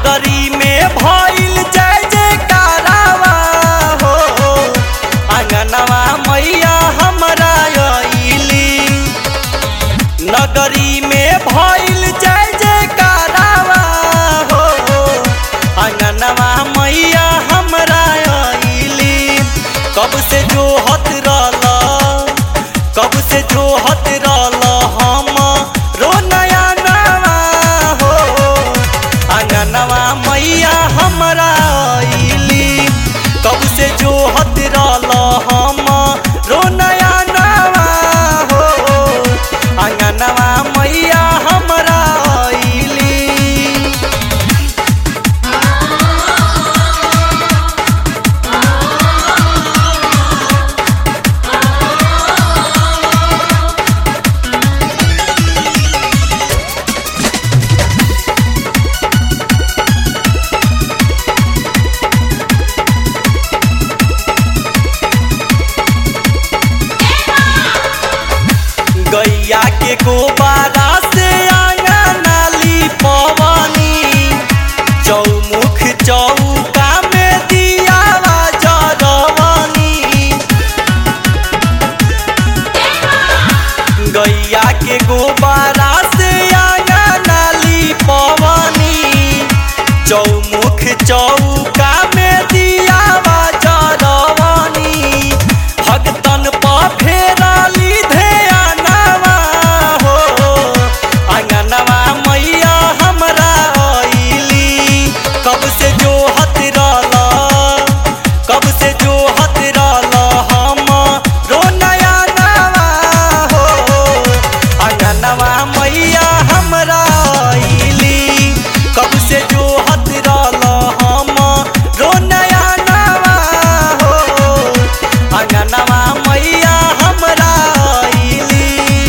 नगरी में भइल जय जयकारावा हो आंगनवा मैया हमरा अइली नगरी में भइल जय जयकारावा हो आंगनवा मैया हमरा अइली कब से जो हत रहल कब से जो हत रहल हम रो नया नवा हो आंगनवा मैया हमरा अइली कब से जो हत रहल हम रो नया नवा हो आंगनवा मैया हमरा अइली गैया के गोबारा से आंगन नाली पवनी चौमुख चौका में दिया जरवनी गैया के गोबारा से आंगन नाली पवनी चौमुख चौका में दिया जरवनी भगतन पर फेराली ध्यानवा हो आंगनवा मैया हमरा अइली कब से जो हत रहल कब से जो हत रहल हम रो नया नवा हो आंगनवा मैया हमरा अइली कब से जो हत रहल हम रो नया नवा हो आंगनवा मैया हमरा अइली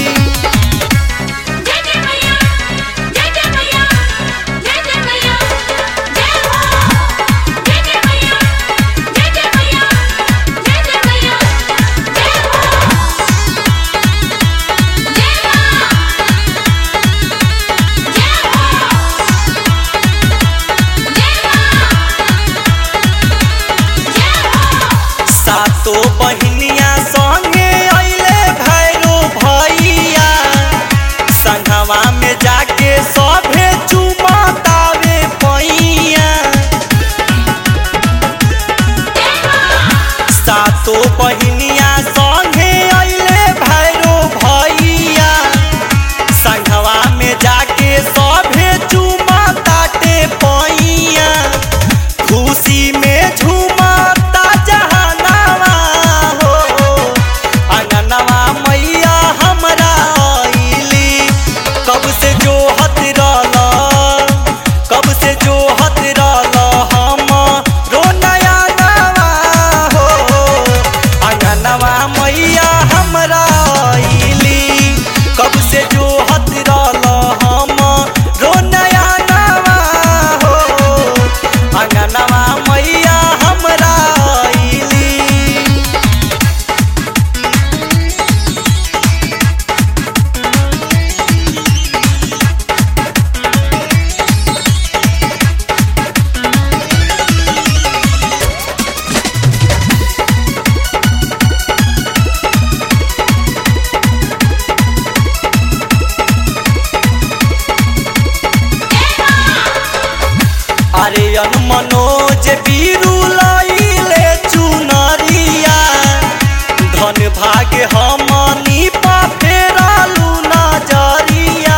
जय जय मैया जय जय मैया जय जय मैया जय हो जय जय मैया जय जय मैया जय जय मैया जय हो जय मां जय हो सातो बहिनिया संगे अइले भैरो भैया संघवा में जाके सभे चुमतावे पैया सातो बहिनिया संगे अइले भैरो भैया संघवा में जाके सभे चुमताटे पैया खुशी में झूमता जहानवा हो आंगनवा मैया हमरा अइली कब से जो हत रहल कब से जो हत रहल हम रो नया नवा हो आंगनवा मैया हमरा अइली कब से जो हत रहल हम रो नया नवा हो आंगनवा मैया हमरा अइली अरे अन मनोज बीरू लइले चुनरिया धन भाग्य हमनी पा फेरालू नजरिया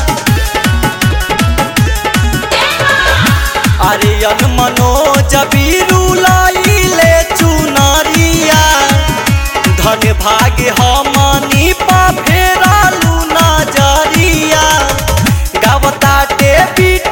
अरे अन मनोज बीरू लइले चुनरिया धन भाग्य हमनी पा फेरालू नजरिया गावताटे पीट